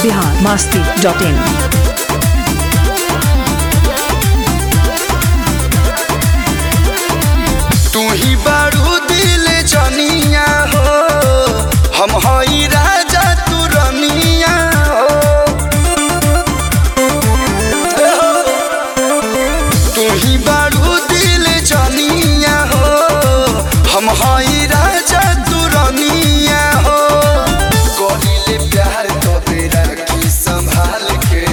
Bihar Masti dot इन तू ही बारू दिल जनिया हो हम हई राजा तू रनिया हो तू ही बारू दिल जनिया हो हम हई राजा तू रनिया हो करिले प्यार तो बेरा की संभाल के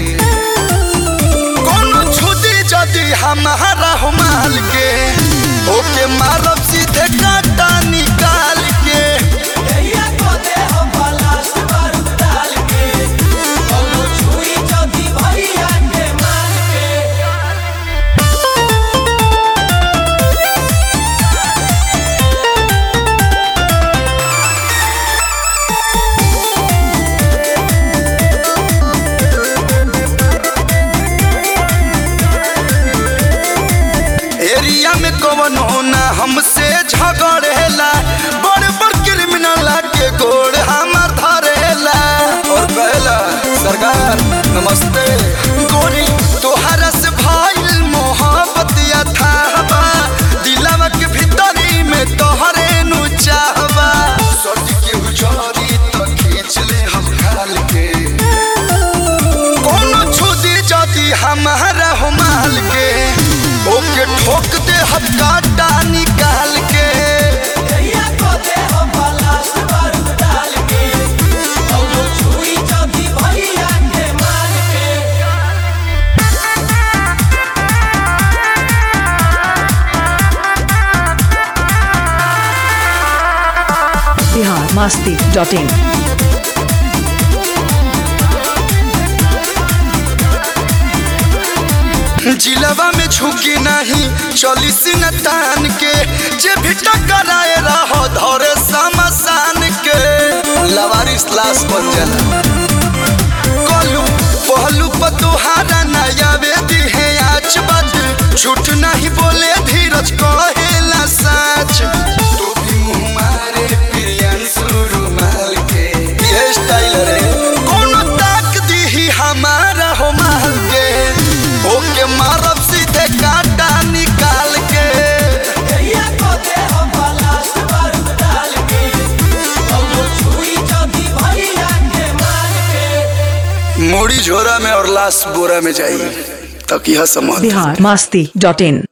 कोनो छुदी जदी हमारा हो माल के ओके मारब सीधे काटा निकाल के एरिया में कवन होना हमसे झगड़ेला बड़ बड़ क्रिमिनल के गोड़ हमार धरेला और कहला सरकार नमस्ते गोरी तोहरा से भइल मोहब्बत या थाहबा दिलवा के भीतरी में तोहरे नु चाहबा सट के उजरी तो खींच ले हम खाल के कोनो छुदी जदी हमारा हो माल के ओके ठोक दे हम काटा निकाल के बिहार मास्ती डॉट इन जिलवा में झुकी नहीं चली सिन तान के जे भी टकराए रहो धरे समसान के लवारिस लाश बन जाला कलू पहलू पर तुहारा नया वेदी है आज बात झूठ नहीं बोले धीरज कहेला सच तू भी मुंह मारे प्रियंशु रुमाल के ये स्टाइल रे कोनो ताक दी हमारा हो माल के ओके मारब सीधे काटा निकाल के मोड़ी झोरा में और लाश बोरा में जाई तक यह समझ बिहार मास्ती डॉट इन